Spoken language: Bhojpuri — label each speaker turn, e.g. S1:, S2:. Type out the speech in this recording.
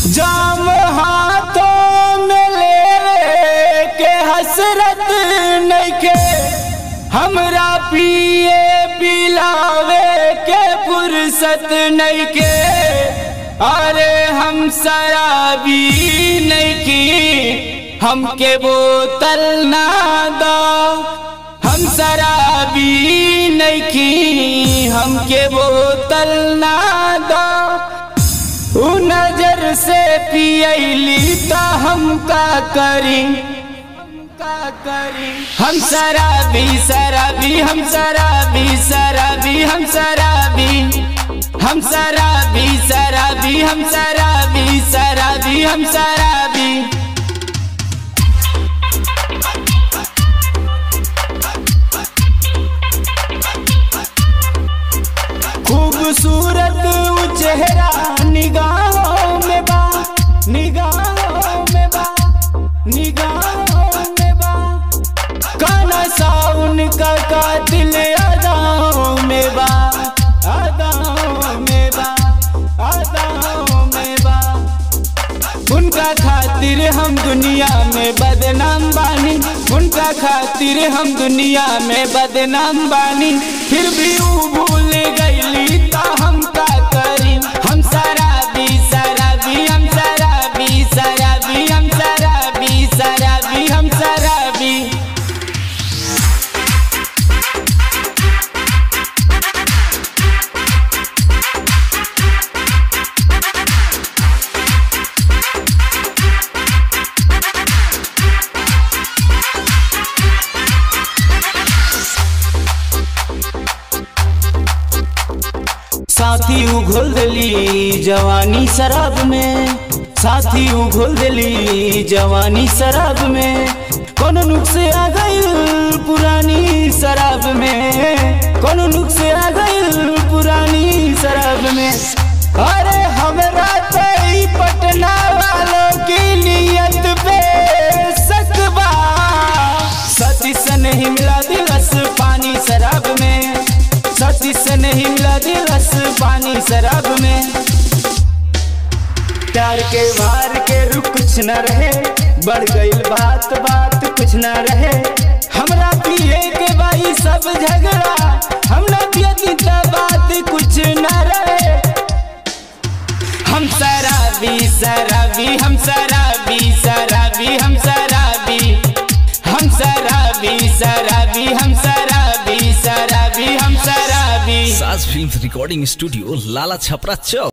S1: जाम हाथों में ले के हसरत नइखे हमरा पिए पिलावे के फुर्सत नइखे अरे हम शराबी नइखी हमके बोतल ना दो हम शराबी नइखी हमके बोतल ना दो उ नजर से पियली तो हम का करी का करी हम शराबी शराबी हम शराबी शराबी हम शराबी हम शराबी शराबी हम शराबी शराबी हम शराबी खूबसूरत उ चेहरा निगाहों में बा निगाहों में बा निगाहों में बा काना सा उनका कातिल अदाओं में बा अदाओं में बा अदाओं में बा उनका खातिर हम दुनिया में बदनाम बानी उनका खातिर हम दुनिया में बदनाम बानी फिर भी वो भूल गईली तो हम का करी हम शराबी शराबी हम शराबी शराबी हम शराबी शराबी हम शराबी साथी उघोल दिली जवानी शराब में साथी उघोल दिली जवानी शराब में कोनो नुक्से आ गई पुरानी शराब में कोनो नुक्से आ गई पुरानी शराब में अरे हमरा तो ई पटना वालों की नियत पे सकबा सती से नहीं मिला दिलस पानी शराब में सती से नहीं मिला दिलस पानी शराब में प्यार के भार के रुख कुछ न रहे बढ़ गई बात बात कुछ न रहे हमरा पिए के भाई सब झगड़ा हम न पियती त बात कुछ न रहे हम शराबी शराबी हम शराबी शराबी हम शराबी हम शराबी शराबी हम शराबी शराबी हम शराबी
S2: साज film recording studio Lala Chhapra चौक